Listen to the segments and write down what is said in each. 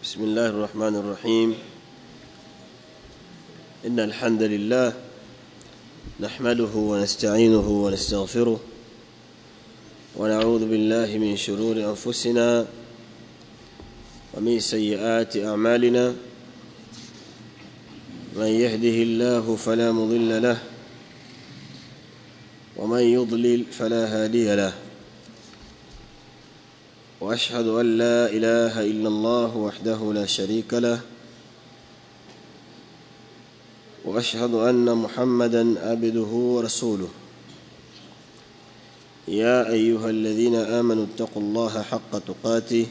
بسم الله الرحمن الرحيم إن الحمد لله نحمده ونستعينه ونستغفره ونعوذ بالله من شرور أنفسنا ومن سيئات أعمالنا من يهده الله فلا مضل له ومن يضلل فلا هادي له واشهد ان لا اله الا الله وحده لا شريك له واشهد ان محمدا عبده ورسوله يا ايها الذين امنوا اتقوا الله حق تقاته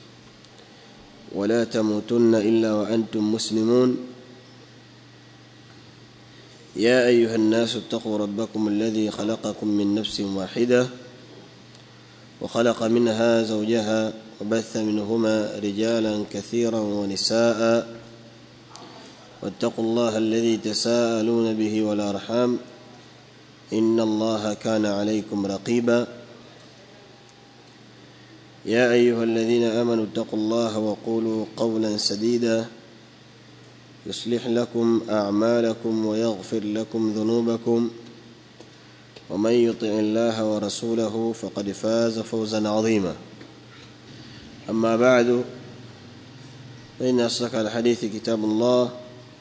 ولا تموتن الا وانتم مسلمون يا ايها الناس اتقوا ربكم الذي خلقكم من نفس واحده وخلق منها زوجها وبث منهما رجالا كثيرا ونساء واتقوا الله الذي تساءلون به والارحام ان الله كان عليكم رقيبا يا ايها الذين امنوا اتقوا الله وقولوا قولا سديدا يصلح لكم اعمالكم ويغفر لكم ذنوبكم ومن يطع الله ورسوله فقد فاز فوزا عظيما اما بعد فان اصدق الحديث كتاب الله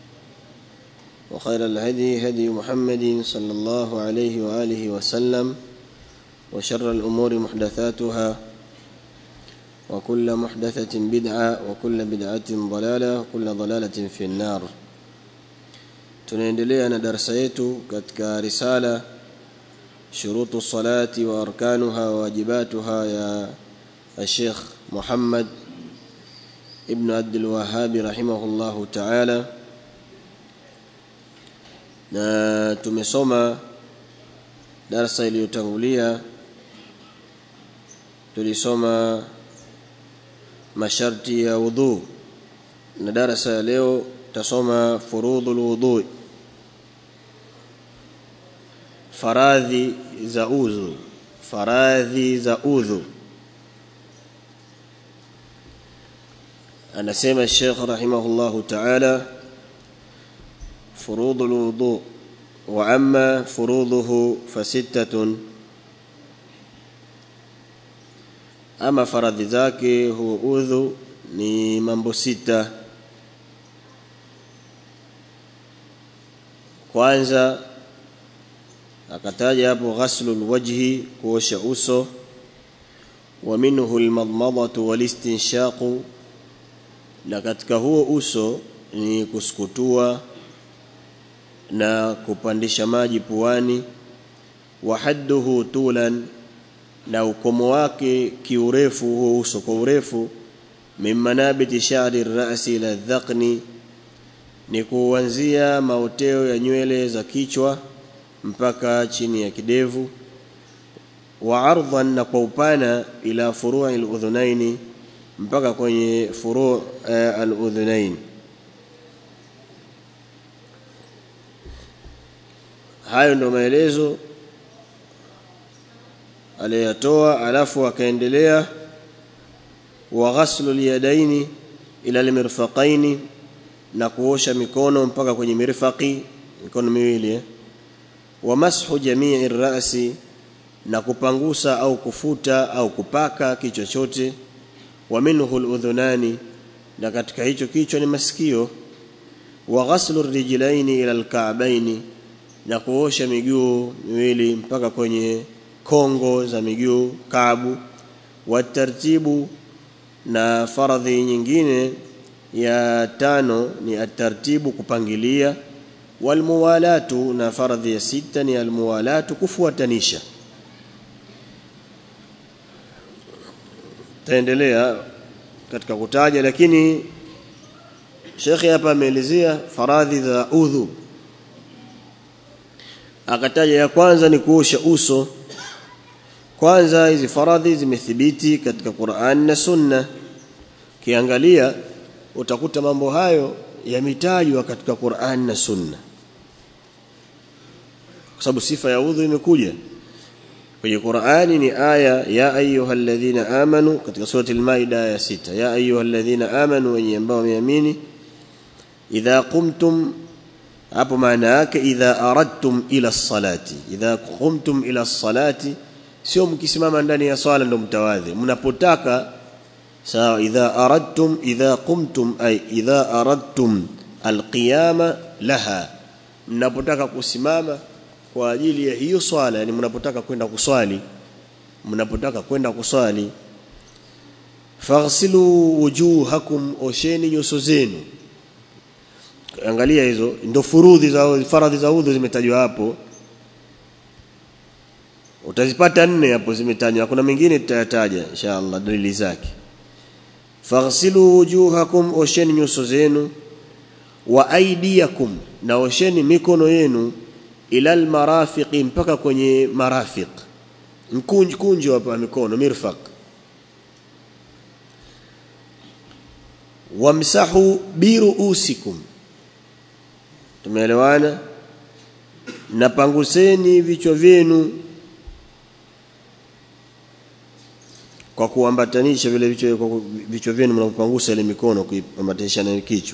وخير الهدي هدي محمد صلى الله عليه واله وسلم وشر الامور محدثاتها وكل محدثه بدعه وكل بدعه ضلاله وكل ضلاله في النار tunaendelea na darasa yetu katika risala شروط الصلاة وأركانها وواجباتها يا الشيخ محمد ابن عبد الوهاب رحمه الله تعالى na tumesoma darasa iliyotangulia tulisoma masharti ya udhu na darasa ya leo tasoma furudhul wudhu faradhi za udhu faradhi za udhu anasema Sheikh rahimahullahu ta'ala furudhu alwudu wa amma furudhuhu fasittatun ama faradhi zake huwa udhu ni mambo sita kwanza akataja hapo ghaslul wajhi kuosha uso wa minhu almadmadatu walistinshaqu na katika huo uso ni kusukutua na kupandisha maji puani wa hadduhu tulan na ukomo wake kiurefu huo uso kwa urefu mimmanabiti sha'ri ar-ra'si ila dhaqni ni kuanzia maoteo ya nywele za kichwa mpaka chini ya kidevu wa ardhan na kwa upana ila furu'i al-udhunaini mpaka kwenye furu' al-udhunain hayo ndo maelezo aliyatoa alafu akaendelea wa ghaslu al-yadaini ila al-mirfaqaini na kuosha mikono mpaka kwenye mirfaqi mikono miwili eh? wa mashu jamii rasi na kupangusa au kufuta au kupaka kichwa chote wa minhu aludhunani na katika hicho kichwa ni masikio wa ghaslu rijlaini ila alka'baini na kuosha miguu miwili mpaka kwenye kongo za miguu kaabu wa tartibu na faradhi nyingine ya tano ni atartibu kupangilia walmuwalatu na faradhi ya sita ni almuwalatu kufuatanisha taendelea katika kutaja lakini Sheikh hapa ameelezea faradhi za udhu akataja ya kwanza ni kuosha uso kwanza hizi faradhi zimethibiti katika Qur'an na Sunna kiangalia utakuta mambo hayo yametajwa katika Qur'an na Sunna kwa sababu sifa ya udhu imekuja kwenye Qur'ani ni aya ya ayyuhalladhina amanu katika surati al-Maida ya sita ya ayyuhalladhina amanu wenye ambao wameamini idha qumtum hapo maana yake idha aradtum ila salati idha qumtum ila salati sio mkisimama ndani ya swala ndo mtawadhi mnapotaka sawa idha aradtum idha qumtum ay idha aradtum alqiyama laha mnapotaka kusimama kwa ajili ya hiyo swala yani mnapotaka kwenda kuswali mnapotaka kwenda kuswali faghsilu wujuhakum osheni nyuso zenu angalia hizo ndio furudhi za faradhi za udhu zimetajwa hapo utazipata nne hapo zimetajwa kuna mengine tutayataja inshallah dalili zake faghsilu wujuhakum osheni nyuso zenu wa aidiyakum na osheni mikono yenu ila almarafiqi mpaka kwenye marafiq mkunj kunjo hapa mikono mirfaq wamsahu biruusikum tumeelewana na panguseni vichwa vyenu kwa kuambatanisha vile vichwa kwa vichwa vyenu mnapopangusa ile mikono kuambatanisha na kichwa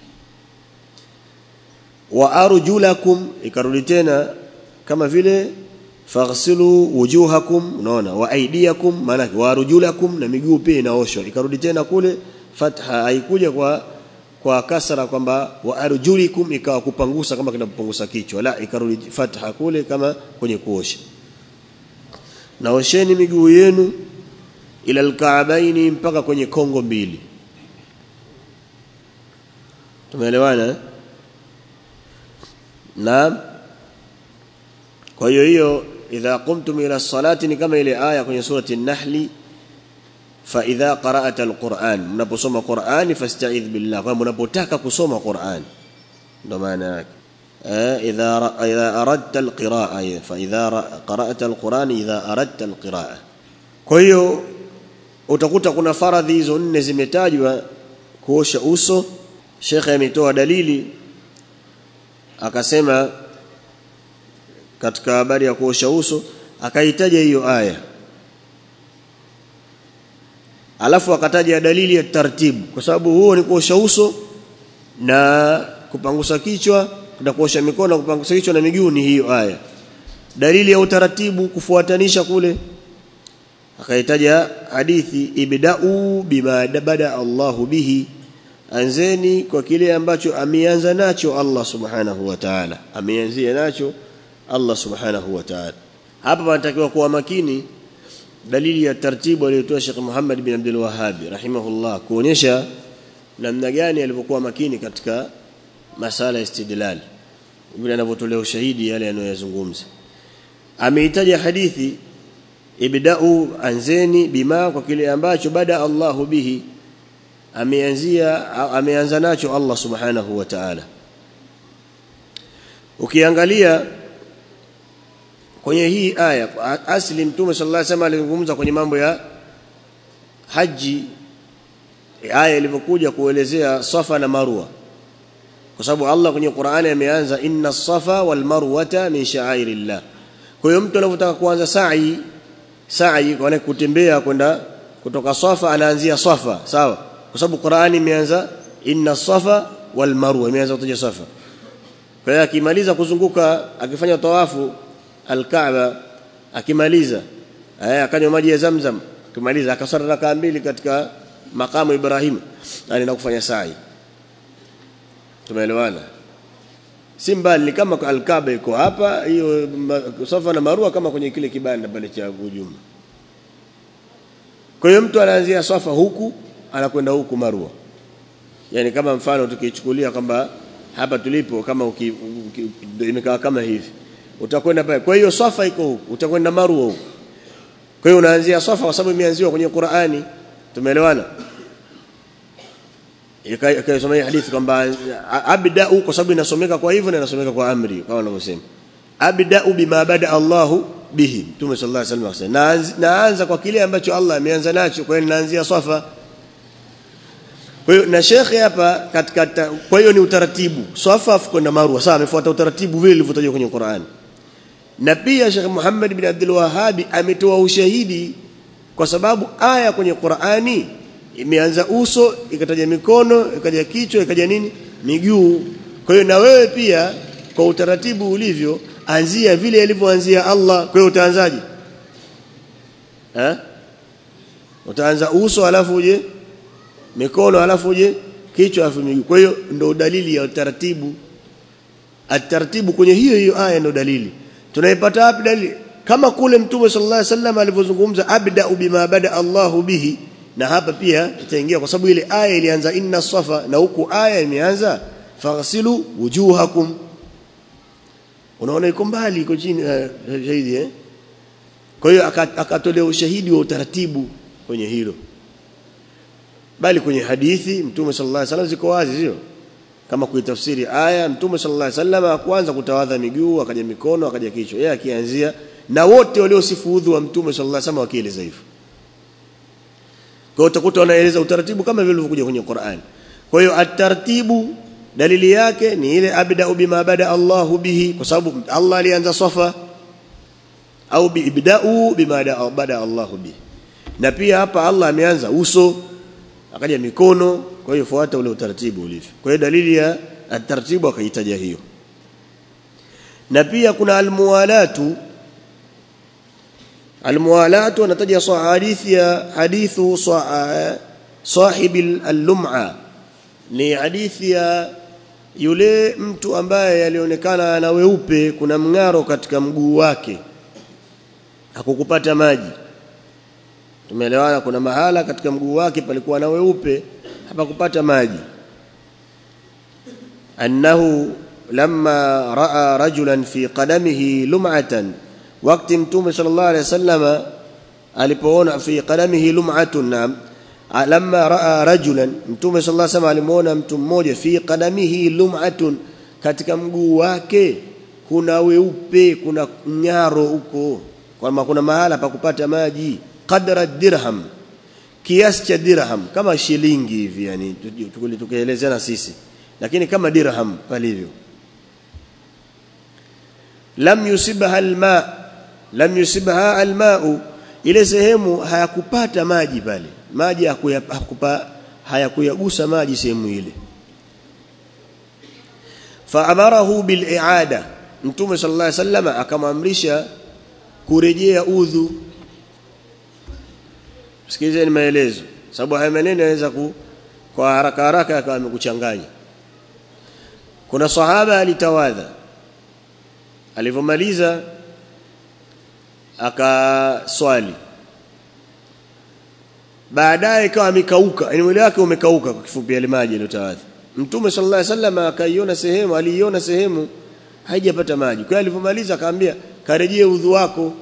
wa arjulakum ikarudi tena kama vile faghsilu wujuhakum unaona wa aidiakum maana wa arjulakum na miguu pia inaoshwa ikarudi tena kule fatha haikuja kwa kwa kasra kwamba wa arjulikum ikawa kupangusa kama kinapopangusa kichwa la ikarudi fatha kule kama kwenye kuosha naosheni miguu yenu ila alkaabaini mpaka kwenye kongo mbili tumeelewana na kwa hiyo hiyo idha qumtum ila salati ni kama ile aya kwenye surati an-nahl fa idha qara'ata al-Qur'an mnaposoma Qur'ani fasta'idh billah kwa mnapotaka kusoma Qur'an ndo maana yake idha idha aradta al-qira'a fa idha qara'ta al-Qur'an idha aradta al-qira'a kwa hiyo utakuta kuna faradhi hizo nne zimetajwa kuosha uso shekhe ametoa dalili akasema katika habari ya kuosha uso akaitaja hiyo aya alafu akataja dalili ya taratibu kwa sababu huo ni kuosha uso na kupangusa kichwa na kuosha mikono na kupangusa kichwa na miguu ni hiyo aya dalili ya utaratibu kufuatanisha kule akaitaja hadithi ibda'u bima bada Allahu bihi anzeni kwa kile ambacho ameanza nacho Allah subhanahu wa ta'ala ameanzia nacho Allah subhanahu wa ta'ala hapa panatakiwa kuwa makini dalili ya taratibu aliyotoa Sheikh Muhammad bin Abdul Wahhab rahimahullah kuonyesha namna gani alivyokuwa makini katika masala ya istidlal vile anavyotolea ushahidi yale anayozungumza ameitaja hadithi ibda'u anzeni bima kwa kile ambacho bada Allahu bihi ameanzia ameanza nacho Allah subhanahu wa ta'ala ukiangalia kwenye hii aya asli mtume sallallahu alaihi wasallam alizungumza kwenye mambo ya haji aya ilivyokuja kuelezea safa na marwa kwa sababu Allah kwenye Qur'ani ameanza inna safa wal marwata min sha'airillah kwa hiyo mtu anapotaka kuanza sa'i sa'i kwa kutembea kwenda kutoka safa anaanzia safa sawa kwa sababu Qur'ani imeanza inna safa wal marwa imeanza kutaja safa kwa hiyo akimaliza kuzunguka akifanya tawafu al-Kaaba akimaliza eh akanywa maji ya Zamzam akimaliza akaswali rakaa mbili katika makamu Ibrahim anaenda kufanya sa'i tumeelewana si mbali ni kama al-Kaaba iko hapa hiyo safa na marwa kama kwenye kile kibanda pale cha ujumla kwa hiyo mtu anaanzia safa huku anakwenda huku marwa yani kama mfano tukichukulia kwamba hapa tulipo kama imekaa kama hivi utakwenda pale kwa hiyo safa iko huku utakwenda marwa huku kwa hiyo unaanzia safa kwa sababu imeanziwa kwenye Qur'ani tumeelewana ikasoma hii hadithi kwamba abda'u kwa sababu inasomeka kwa hivyo na inasomeka kwa amri kama wanavyosema abda'u bima bada Allahu bihi Mtume sallallahu alaihi wasallam naanza, naanza kwa kile ambacho Allah ameanza nacho kwa hiyo naanzia safa kwa hiyo na shekhe hapa katika kwa hiyo ni utaratibu safa kwenda marwa sawa amefuata utaratibu vile ulivyotajwa kwenye Qur'an na pia Sheikh Muhammad bin Abdul Wahhabi ametoa ushahidi kwa sababu aya kwenye Qur'ani imeanza uso ikataja mikono ikaja kichwa ikaja nini miguu kwa hiyo na wewe pia kwa utaratibu ulivyo anzia vile alivyoanzia Allah kwa hiyo utaanzaje eh utaanza uso alafu uje mikono alafu uje kichwa alafu miguu kwa hiyo ndio dalili ya utaratibu ataratibu kwenye hiyo hiyo aya ndio dalili tunaipata wapi dalili kama kule mtume sallallahu alaihi wasallam alivyozungumza abda bima bada Allahu bihi na hapa pia itaingia kwa sababu ile aya ilianza inna safa na huku aya imeanza faghsilu wujuhakum unaona iko mbali iko chini uh, shahidi eh kwa hiyo akatolea ushahidi wa utaratibu kwenye hilo bali kwenye hadithi mtume sallallahu alaihi wasallam ziko wazi sio kama kuitafsiri aya mtume sallallahu alaihi wasallam kwanza kutawadha miguu akaja mikono akaja kichwa yeye akianzia na wote waliosifu udhu wa mtume sallallahu alaihi wasallam wakieleza hivyo kwa utakuta wanaeleza utaratibu kama vile ulivyokuja kwenye Qur'an kwa hiyo ataratibu dalili yake ni ile abda bima bada Allahu bihi kwa sababu Allah alianza safa au biibda'u bima bada Allahu bihi na pia hapa Allah ameanza uso akaja mikono kwa hiyo fuata ule utaratibu ulivyo kwa hiyo dalili ya ataratibu akaitaja hiyo na pia kuna almuwalatu almuwalatu anataja hadithi ya hadithu sahibi al-lum'a ni hadithi ya yule mtu ambaye alionekana ana weupe kuna mng'aro katika mguu wake hakukupata maji tumeelewana kuna mahala katika mguu wake palikuwa na weupe hapakupata maji annahu lamma raa rajulan fi qadamihi lum'atan wakati mtume sallallahu alayhi wasallam alipoona fi qadamihi lum'atun nam lamma raa rajulan mtume sallallahu alayhi wasallam alimuona mtu mmoja fi qadamihi lum'atun katika mguu wake kuna weupe kuna nyaro huko kwamba kuna mahala pa kupata maji qadra dirham kiasi cha dirham kama shilingi hivi yani tukielezana sisi lakini kama dirham palivyo lam yusibha alma lam yusibha almau ile sehemu hayakupata maji pale maji hakupa hayakuyagusa maji sehemu ile faamarahu biliada mtume sallallahu alaihi wasallam akamamrisha kurejea udhu sikilizeni maelezo sababu haya maneno yanaweza ku kwa haraka haraka akawa amekuchanganya kuna sahaba alitawadha alivyomaliza akaswali baadaye ikawa amekauka yani mwili wake umekauka kwa kifupi ile maji aliyotawadha mtume sallallahu alaihi wasallam akaiona sehemu aliiona sehemu haijapata maji kwa hiyo alivyomaliza akamwambia karejee udhu wako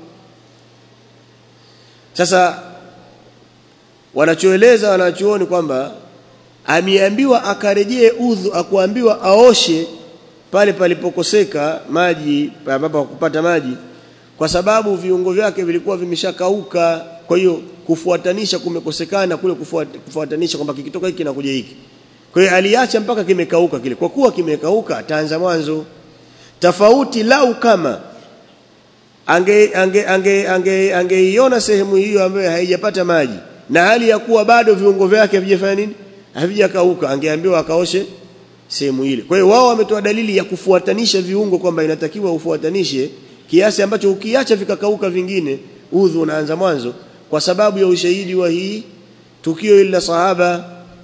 sasa wanachoeleza wanachuoni kwamba ameambiwa akarejee udhu akuambiwa aoshe pale palipokoseka maji ambapo kupata maji kwa sababu viungo vyake vilikuwa vimeshakauka kwa hiyo kufuatanisha kumekosekana kule kufuatanisha kwamba kikitoka hiki na kuja hiki kwa hiyo aliacha mpaka kimekauka kile kwa kuwa kimekauka ataanza mwanzo tofauti lau kama ange ange ange ange angeiona sehemu hiyo ambayo haijapata maji na hali ya kuwa bado viungo vyake havijafanya nini havijakauka angeambiwa akaoshe sehemu ile kwa hiyo wao wametoa dalili ya kufuatanisha viungo kwamba inatakiwa ufuatanishe kiasi ambacho ukiacha vikakauka vingine udhu unaanza mwanzo kwa sababu ya ushahidi wa hii tukio ila sahaba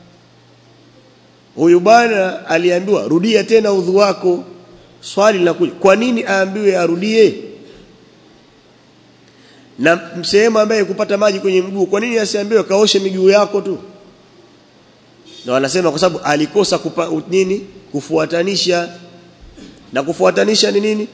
huyu bwana aliambiwa rudia tena udhu wako swali linakuja kwa nini aambiwe arudie na sehemu ambaye kupata maji kwenye mguu kwa nini asiambiwe kaoshe miguu yako tu na wanasema kwa sababu alikosa kupa, nini kufuatanisha na kufuatanisha ni nini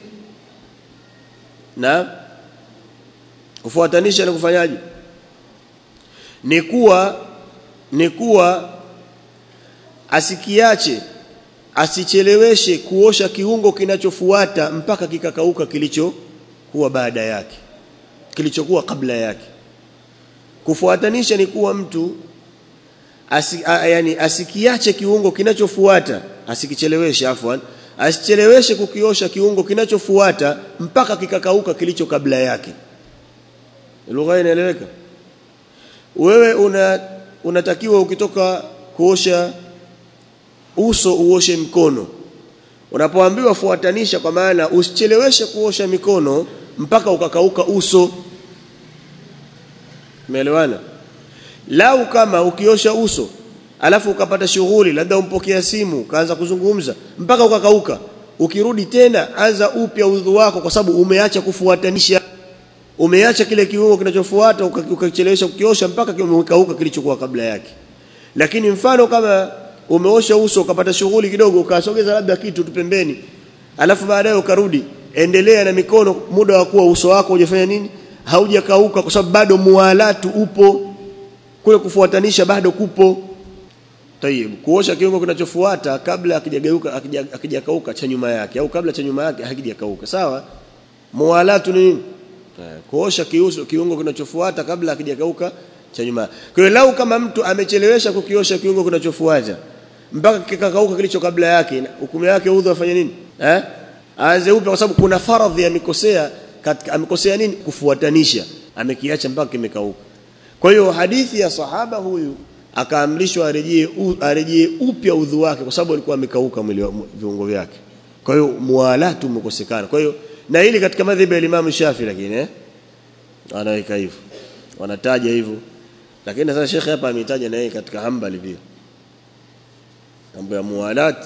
na kufuatanisha na kufanyaje ni kuwa ni kuwa asikiache asicheleweshe kuosha kiungo kinachofuata mpaka kikakauka kilichokuwa baada yake kilichokuwa kabla yake kufuatanisha ni kuwa mtu asi, a, yani asikiache kiungo kinachofuata asikicheleweshe afwan asicheleweshe kukiosha kiungo kinachofuata mpaka kikakauka kilicho kabla yake lugha inaeleweka wewe una unatakiwa ukitoka kuosha uso uoshe mkono unapoambiwa fuatanisha kwa maana usicheleweshe kuosha mikono mpaka ukakauka uso umeelewana lau kama ukiosha uso alafu ukapata shughuli labda umpokea simu ukaanza kuzungumza mpaka ukakauka ukirudi tena anza upya udhu wako kwa sababu umeacha kufuatanisha umeacha kile kiungo kinachofuata ukachelewesha kukiosha mpaka kimekauka kilichokuwa kabla yake lakini mfano kama umeosha uso ukapata shughuli kidogo ukasogeza labda kitu tu pembeni alafu baadaye ukarudi endelea na mikono muda wa kuwa uso wako hujafanya nini haujakauka kwa sababu bado mualatu upo kule kufuatanisha bado kupo tayib kuosha kiungo kinachofuata kabla akijageuka akijakauka cha nyuma yake au kabla cha nyuma yake hakijakauka sawa mualatu ni nini kuosha kiuso kiungo kinachofuata kabla akijakauka cha nyuma kwa hiyo lau kama mtu amechelewesha kukiosha kiungo kinachofuata mpaka kikakauka kilicho kabla yake hukumu yake udhu afanye nini eh aanze upya kwa sababu kuna faradhi amekosea katika amekosea nini kufuatanisha amekiacha mpaka kimekauka kwa hiyo hadithi ya sahaba huyu akaamrishwa arejee arejee upya udhu wake kwa sababu alikuwa amekauka mwili viungo vyake kwa hiyo mualatu umekosekana kwa hiyo na hili katika madhhabi ya Imam Shafi lakini eh anaweka hivyo wanataja hivyo lakini sasa Sheikh hapa ametaja na yeye katika Hanbali pia mambo ya mualat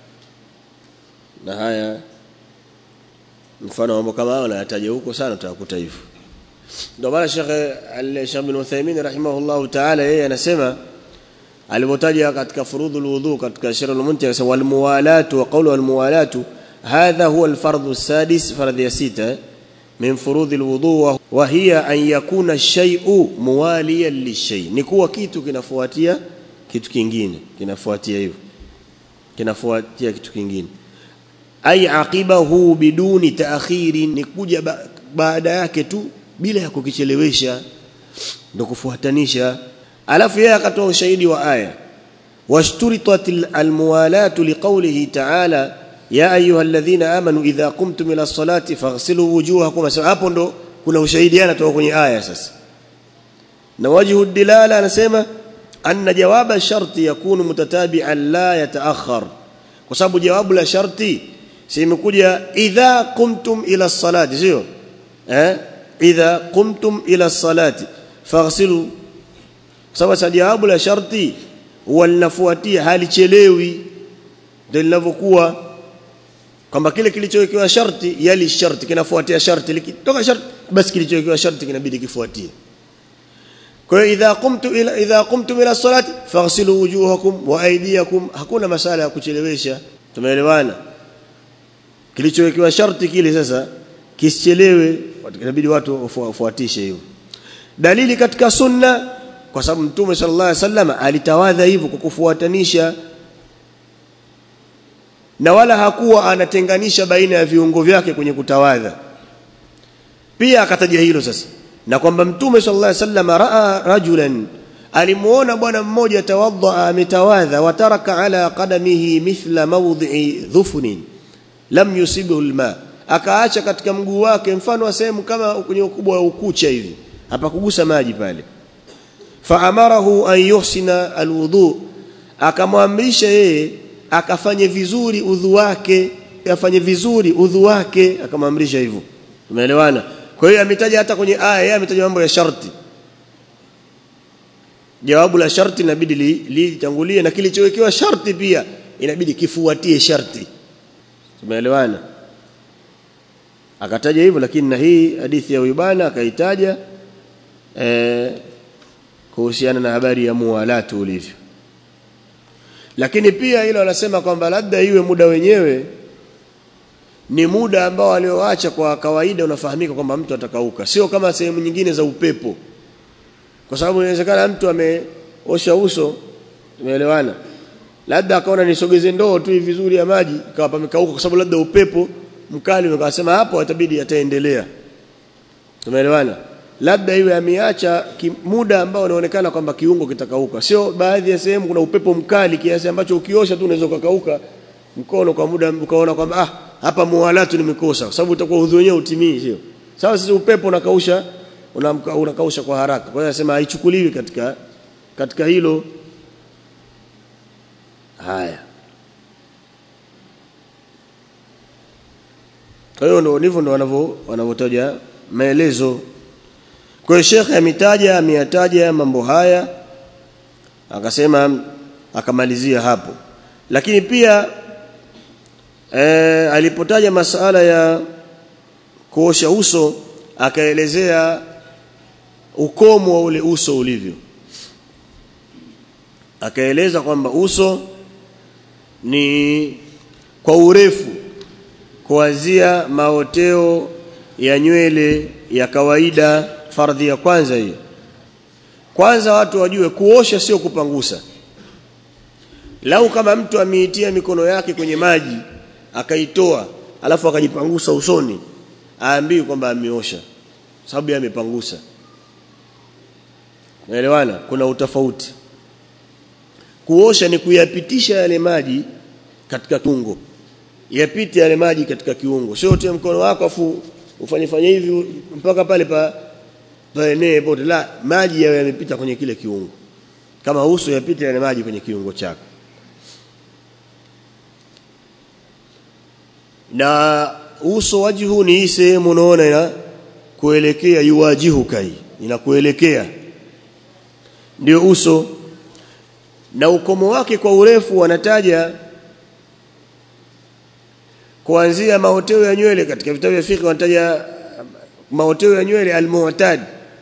na haya mfano mambo kama hayo anayataja huko sana utakuta hivyo ndio maana Sheikh Al-Sheikh bin Uthaymeen rahimahullah ta'ala yeye anasema alipotaja katika furudhul wudu katika Sharh al-Muntaha akasema wal muwalatu wa qawlu wal muwalatu hadha huwa al-fardhu as-sadis fardhi ya sita min furudhil wudu wa hiya an yakuna ash-shay'u muwaliyan lish-shay ni kuwa kitu kinafuatia kitu kingine kinafuatia hivyo kinafuatia kitu kingine ay aqibahu biduni ta'khiri ni kuja ba baada yake tu bila ya kukichelewesha ndio kufuatanisha alafu yeye akatoa ushahidi wa aya washturitat almuwalatu liqawlihi ta'ala ya ayyuhalladhina amanu idha qumtum ila salati faghsilu wujuhakum hapo ndo kuna ushahidi anatoka kwenye aya sasa na wajhu dilala anasema anna jawaba sharti yakunu mutatabi'an la yataakhar kwa sababu jawabu la sharti si imekuja idha qumtum ila salati sio eh idha qumtum ila salati faghsilu sababu jawabu la sharti huwa linafuatia halichelewi ndio linavyokuwa kwamba kile kilichowekewa sharti yali sharti kinafuatia sharti likitoka sharti basi kilichowekewa sharti kinabidi kifuatie kwa hiyo idha qumtu ila idha qumtum ila salati faghsilu wujuhakum wa aydiyakum hakuna masala ya kuchelewesha tumeelewana kilichowekewa sharti kile sasa kisichelewe inabidi watu wafuatishe hivyo dalili katika sunna kwa sababu mtume sallallahu alaihi wasallam alitawadha hivyo kwa kufuatanisha na wala hakuwa anatenganisha baina ya viungo vyake kwenye kutawadha pia akataja hilo sasa na kwamba mtume sallallahu alaihi wasallam raa rajulan alimuona bwana mmoja tawadha ametawadha wataraka ala qadamihi mithla mawdhi'i dhufnin lam yusibu alma akaacha katika mguu wake mfano wa sehemu kama kwenye ukubwa wa ukucha hivi hapa kugusa maji pale faamarahu an yuhsina alwudu akamwamrisha yeye akafanye vizuri udhu wake afanye vizuri udhu wake akamwamrisha hivyo umeelewana kwa hiyo ametaja hata kwenye aya yeye ametaja mambo ya sharti jawabu la sharti inabidi litangulie li, na kilichowekewa sharti pia inabidi kifuatie sharti tumeelewana akataja hivyo lakini na hii hadithi ya Uyubana akaitaja eh kuhusiana na habari ya muwalatu ulivyo lakini pia hilo anasema kwamba labda iwe muda wenyewe ni muda ambao alioacha kwa kawaida unafahamika kwamba mtu atakauka sio kama sehemu nyingine za upepo kwa sababu inawezekana mtu ameosha uso tumeelewana labda akaona nisogeze ndoo tu vizuri ya maji ikawa pamekauka kwa sababu labda upepo mkali ukasema hapo itabidi ataendelea tumeelewana labda iwe ameacha muda ambao unaonekana kwamba kiungo kitakauka sio baadhi ya sehemu kuna upepo mkali kiasi ambacho ukiosha tu unaweza kukauka mkono kwa muda ukaona kwamba ah hapa muwalatu nimekosa kwa sababu utakuwa udhu wenyewe utimii sio sawa sisi upepo unakausha unakausha kwa haraka kwa hiyo anasema haichukuliwi katika katika hilo haya kwa hiyo ndio ndivyo ndio wanavyo wanavyotaja maelezo kwa hiyo shekhe ametaja ameyataja mambo haya akasema akamalizia hapo lakini pia e, alipotaja masala ya kuosha uso akaelezea ukomo wa ule uso ulivyo akaeleza kwamba uso ni kwa urefu kuanzia maoteo ya nywele ya kawaida fardhi ya kwanza hiyo kwanza watu wajue kuosha sio kupangusa lau kama mtu ameitia mikono yake kwenye maji akaitoa alafu akajipangusa usoni aambiwi kwamba ameosha sababu yeye amepangusa naelewana kuna utofauti kuosha ni kuyapitisha yale maji katika kiungo yapite yale maji katika kiungo sio utie mkono wako afu ufanye fanye hivi mpaka pale pa paenee pote la maji yawe yamepita kwenye kile kiungo kama uso yapite yale maji kwenye kiungo chako na uso wajihu ni hii sehemu unaona ina kuelekea yuwajihu kai inakuelekea ndio uso na ukomo wake kwa urefu wanataja kuanzia maoteo ya nywele katika vitabu vya fiqh wanataja maoteo ya nywele almu'tad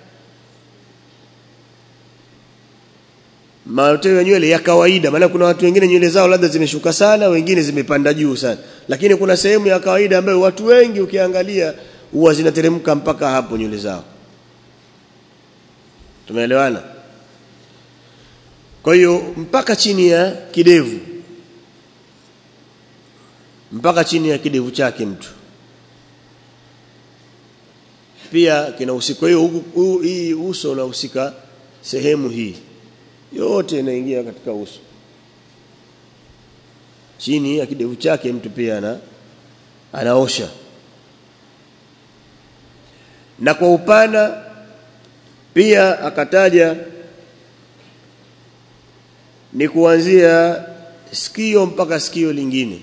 maoteo ya nywele ya kawaida maana kuna watu wengine nywele zao labda zimeshuka sana wengine zimepanda juu sana lakini kuna sehemu ya kawaida ambayo watu wengi ukiangalia huwa zinateremka mpaka hapo nywele zao tumeelewana kwa hiyo mpaka chini ya kidevu mpaka chini ya kidevu chake mtu pia kinahusika kwa hiyo hii uso unahusika sehemu hii yote inaingia katika uso chini ya kidevu chake mtu pia ana anaosha na kwa upana pia akataja ni kuanzia sikio mpaka sikio lingine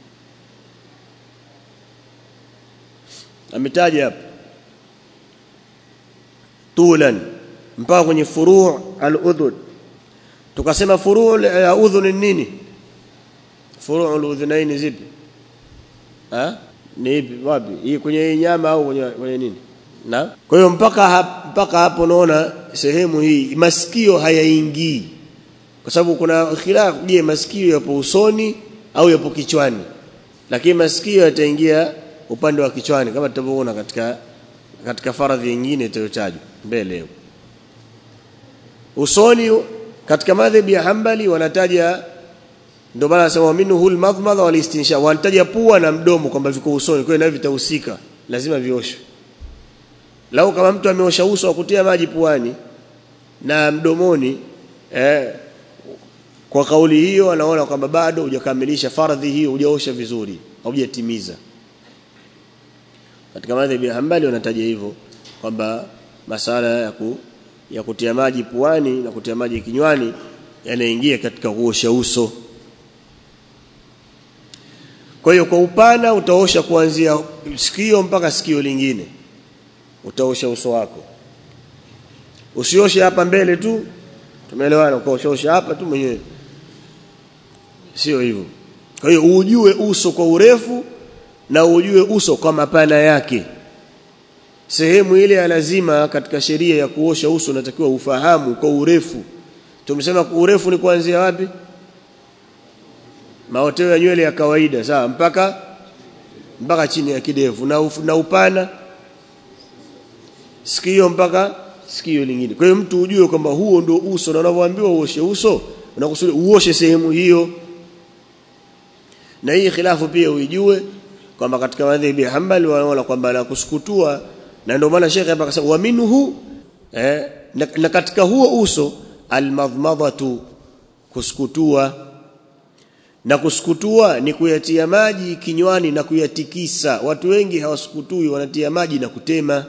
ametaja hapo tulan mpaka kwenye furu' al-udhun tukasema furu' ya udhun ni nini furu' al-udhunaini zipi ha ni ipi wapi hii kwenye nyama au kwenye, kwenye nini na kwa hiyo mpaka hap, mpaka hapo naona sehemu hii masikio hayaingii kwa sababu kuna khilaf je masikio yapo usoni au yapo kichwani lakini masikio yataingia upande wa kichwani kama tutavyoona katika katika faradhi nyingine itayotajwa mbele usoni katika madhhabi ya Hanbali wanataja ndio maana nasema minhu al-madmadha wal istinsha wanataja pua na mdomo kwamba viko usoni kwa hiyo navyo vitahusika lazima vioshwe lau kama mtu ameosha uso akutia maji puani na mdomoni eh, kwa kauli hiyo anaona kwamba bado hujakamilisha faradhi hiyo hujaosha vizuri hujatimiza katika madhhabi ya Hanbali wanataja hivyo kwamba masala ya ku, ya kutia maji puani na kutia maji kinywani yanaingia katika kuosha uso kwa hiyo kwa upana utaosha kuanzia sikio mpaka sikio lingine utaosha uso wako usioshe hapa mbele tu tumeelewana ukaosha hapa tu mwenyewe sio hivyo kwa hiyo ujue uso kwa urefu na ujue uso kwa mapana yake sehemu ile ya lazima katika sheria ya kuosha uso unatakiwa ufahamu kwa urefu tumesema urefu ni kuanzia wapi maoteo ya nywele ya kawaida sawa mpaka mpaka chini ya kidevu na, uf, na upana sikio mpaka sikio lingine kwa hiyo mtu ujue kwamba huo ndio uso na unavyoambiwa uoshe uso unakusudi uoshe sehemu hiyo na hii khilafu pia uijue kwamba katika madhhabi ya Hanbali wanaona kwamba la kusukutua na ndio maana Sheikh hapa akasema wa minhu eh, na, na katika huo uso almadmadhatu kusukutua na kusukutua ni kuyatia maji kinywani na kuyatikisa watu wengi hawasukutui wanatia maji na kutema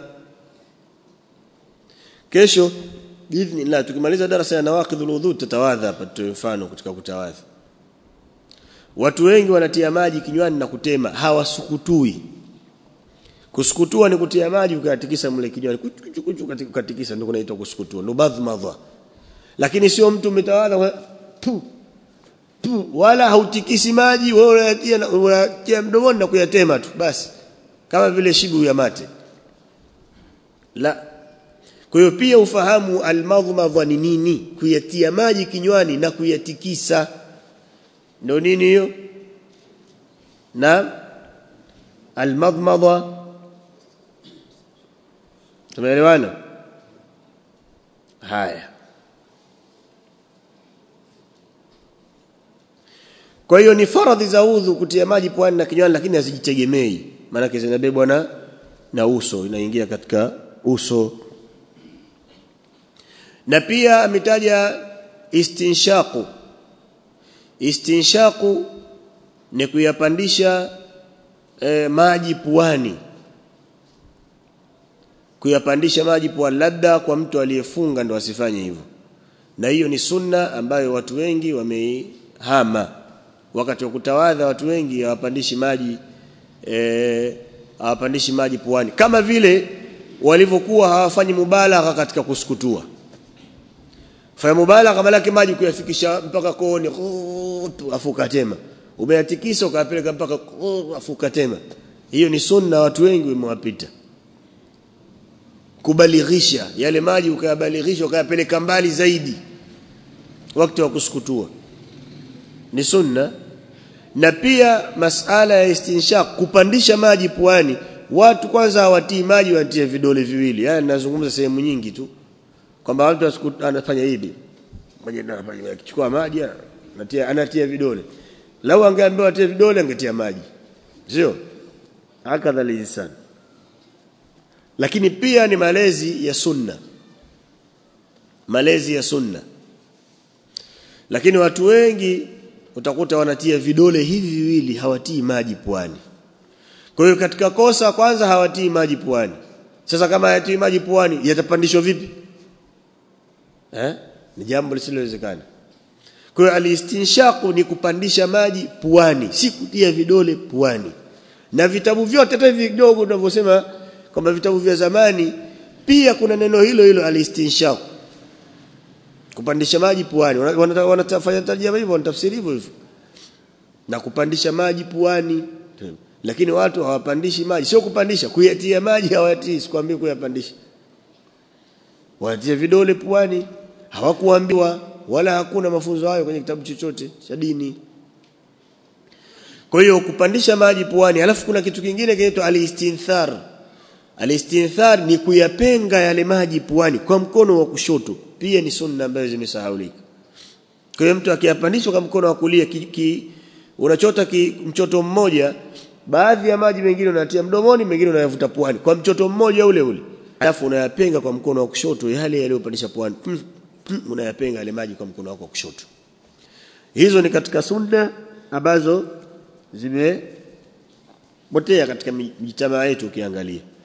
kesho biidhnillah tukimaliza darasa ya nawaqidhul wudhu tutawadha hapa tutoe mfano katika kutawadha watu wengi wanatia maji kinywani na kutema hawasukutui kusukutua ni kutia maji ukatikisa mle kinywani kuchu kuchu katikisa ndio kunaitwa kusukutua ndo badhmadha lakini sio mtu umetawadha tu tu wala hautikisi maji wewe unayatia unayatia mdomoni na kuyatema tu basi kama vile shibu ya mate la kwa hiyo pia ufahamu almadhmadha ni nini kuyatia maji kinywani na kuyatikisa ndio nini hiyo na almadhmadha tumeelewana haya kwa hiyo ni faradhi za udhu kutia maji puani na kinywani lakini hazijitegemei maana zinabebwa na na uso inaingia katika uso na pia ametaja istinshaqu istinshaqu ni kuyapandisha e, maji puani kuyapandisha maji puani labda kwa mtu aliyefunga ndo asifanye hivyo na hiyo ni sunna ambayo watu wengi wameihama wakati wa kutawadha watu wengi hawapandishi maji eh hawapandishi maji puani kama vile walivyokuwa hawafanyi mubalagha katika kusukutua fanya mubalagha malaki maji kuyafikisha mpaka kooni afuka tema umeyatikisa ukapeleka mpaka afuka tema hiyo ni sunna watu wengi wamewapita kubalighisha yale maji ukayabalighisha ukayapeleka mbali zaidi wakati wa kusukutua ni sunna na pia masala ya istinshaq kupandisha maji puani watu kwanza hawatii maji wanatia vidole viwili yani nazungumza sehemu nyingi tu kwamba watu anafanya hivi mmoja anafanya akichukua maji anatia anatia vidole lau angeambiwa atie vidole angetia maji sio hakadha lisan lakini pia ni malezi ya sunna malezi ya sunna lakini watu wengi utakuta wanatia vidole hivi viwili hawatii maji puani kwa hiyo katika kosa kwanza hawatii maji puani sasa kama hayatii maji puani yatapandishwa vipi eh ni jambo lisilowezekana kwa hiyo alistinshaqu ni kupandisha maji puani si kutia vidole puani na vitabu vyote hata vidogo tunavyosema kwamba vitabu vya zamani pia kuna neno hilo hilo alistinshaqu kupandisha maji puani wanatafanya tarjama hivyo wanatafsiri hivyo hivyo na kupandisha maji puani lakini watu hawapandishi maji sio kupandisha kuyatia maji hawatii sikwambii kuyapandisha wanatia vidole puani hawakuambiwa wala hakuna mafunzo hayo kwenye kitabu chochote cha dini kwa hiyo kupandisha maji puani alafu kuna kitu kingine kinaitwa alistinthar alistinthar ni kuyapenga yale maji puani kwa mkono wa kushoto pia ni sunna ambayo zimesahaulika kwa hiyo mtu akiyapandisha kwa mkono wa kulia ki, ki, unachota ki, mchoto mmoja baadhi ya maji mengine unatia mdomoni mengine unayavuta puani kwa mchoto mmoja ule ule alafu unayapenga kwa mkono wa kushoto yale yaliyopandisha puani unayapenga yale maji kwa mkono wako wa kushoto hizo ni katika sunna ambazo zimepotea katika mitamaa yetu ukiangalia